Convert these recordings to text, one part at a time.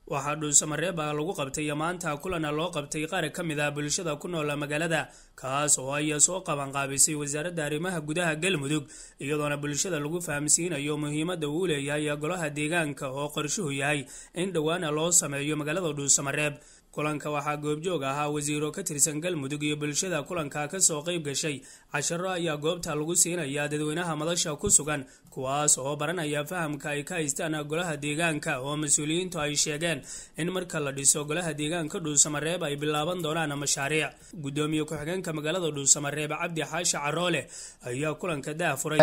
waxaa dhuusamareeba lagu qabtay maanta kulana loo qabtay qaar ka mid ah bulshada ku nool magaalada kaas oo ay soo qabanqaabisay wasaaradda arrimaha gudaha galmudug iyadoona bulshada lagu fahamsiinayo muhiimadda uu leeyahay golaha deegaanka oo qorshuhu yahay in dhowaana loo sameeyo magaalada dhuusamareeb kulanka waxaa goobjoog ahaa wasiiro ka tirsan galmudug iyo bulshada kulanka kasoo qeyb gashay casharo ayaa goobta lagu siinayaa dadweynaha madasha ku sugan kuwaas oo baranaya fahamka ay ka haystaan golaha deegaanka oo mas-uuliyiintu ay sheegeen in marka la dhiso golaha deegaanka dhuusamareeb ay bilaaban doonaan mashaariic gudoomiye ku-xigeenka magaalada dhuusamareeb cabdi xaashi caroole ayaa kulanka daafuray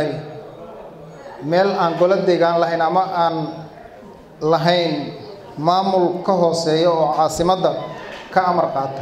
meel aan golo deegaan lahayn ama aan lahayn maamul ka hooseeya oo caasimadda ka amar qaata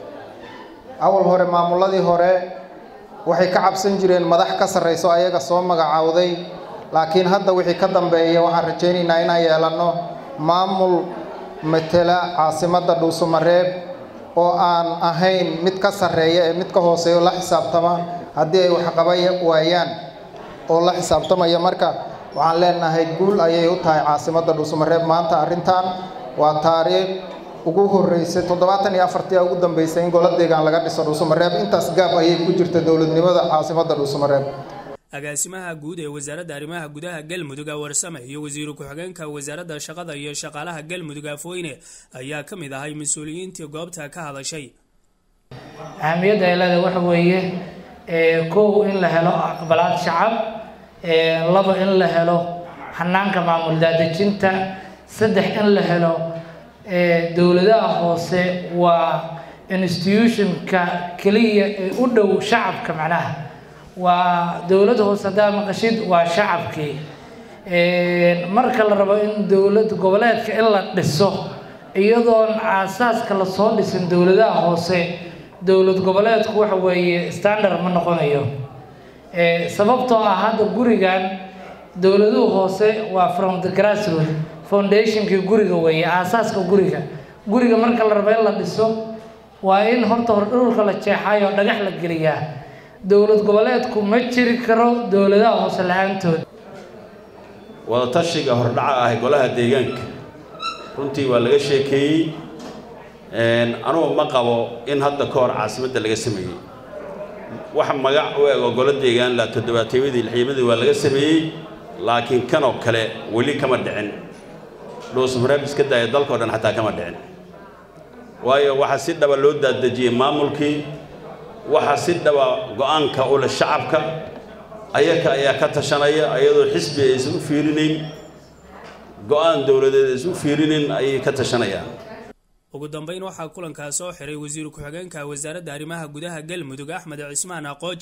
awal hore maamulladii hore waxay ka cabsan jireen madax ka sarrayso ayaga soo magacaawday laakiin hadda wixii ka dambeeya waxaan rajaynaynaa inaan yeelanno maamul matela caasimadda dhuusamareeb oo aan ahayn mid ka sarreeya ee mid ka hooseeya oo la xisaabtama haddii ay waxqaba waayaan oo la xisaabtamaya marka waxaan leenahay guul ayay u tahay caasimadda dhuusamareeb maanta arrintan waa taariikh ugu horreysay toddobaatan iyo afartii ugu dambeysay in golo deegaan laga dhiso dhuusamareeb intaas gaab ayay ku jirta dowladnimada caasimadda dhuusamareeb agaasimaha guud ee wasaaradda arrimaha gudaha galmudug warsame iyo wasiiru ku-xigeenka wasaaradda shaqada iyo shaqaalaha galmudug afweyne ayaa ka mid ahay mas-uuliyiintii goobta ka hadashay ahamiyadda ay leedahay waxa weeye kow in la helo aqbalaad shacab laba in la helo hanaanka maamul daadejinta saddex in la helo dowladaha hoose waa institutionka keliya ee u dhow shacabka macnaha waa dowladda hoose haddaa maqashid waa shacabkii marka la rabo in dowlad goboleedka in la dhiso iyadoon aasaaska lasoo dhisin dowladaha hoose dowlad goboleedku waxa weeye standard ma noqonayo sababtoo ah hadda gurigan dowladuhu hoose waa from the grassroot foundationkii guriga weeye aasaaska guriga guriga marka la rabo in la dhiso waa in horta hor dhulka la jeexayo oo dhagax la geliyaa dowlad goboleedku ma jiri karo dowladaha hoose la-aantood wadatashiga hordhaca ah golaha deegaanka runtii waa laga sheekeeyey anugu ma qabo in hadda ka hor caasimadda laga sameeyey wax magac u eg oo golo deegaan la toddobaateemadii lixyamadii waa laga sameeyey laakiin kanoo kale weli kama dhicin dhuusmareeb iska daaya dalkao dhan xataa kama dhicin waayo waxaa si dhaba loo daadejiyey maamulkii waxaa si dhaba go-aanka u leh shacabka ayaka ayaa ka tashanaya ayadoo xisbi aysan u fiirinayn go-aan dowladeed aysan u fiirinayn ayay ka tashanayaan ugu dambeyn waxaa kulankaa soo xiray wasiir ku-xigeenka wasaaradda arrimaha gudaha galmudug axmed cismaan aqooj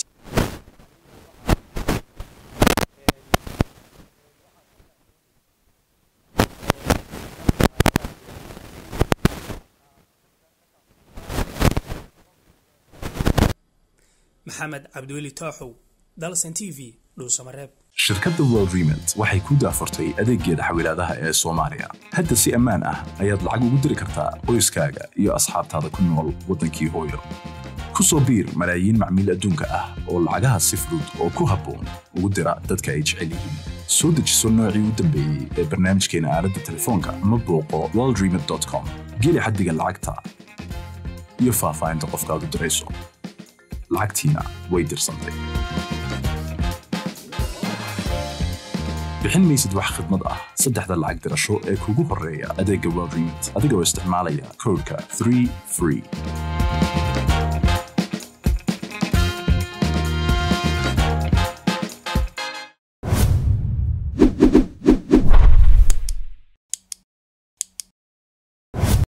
maxamed cabdiweli tooxow dalsan t v dhuusamareeb shirkadda world remont waxay ku daafurtay adeeggeeda xawilaadaha ee soomaaliya hadda si ammaan ah ayaad lacag ugu diri kartaa qoyskaaga iyo asxaabtaada ku nool waddankii hooyo ku soo biir malaayiin macmiil adduunka ah oo lacagaha si fudud oo ku habboon ugu dira dadka ay jecel yihiin soo dejiso noocii u dambeeyey ee barnaamijkeena aaladda telefoonka ama booqo worldremont com geli xaddiga lacagta iyo faahfaahinta qofkaad u dirayso lacagtiina way dirsantay bixin maysid wax khidmad ah saddexda lacag dirasho ee kugu horreeya adeegga world remont adigoo isticmaalaya koodhka 3 free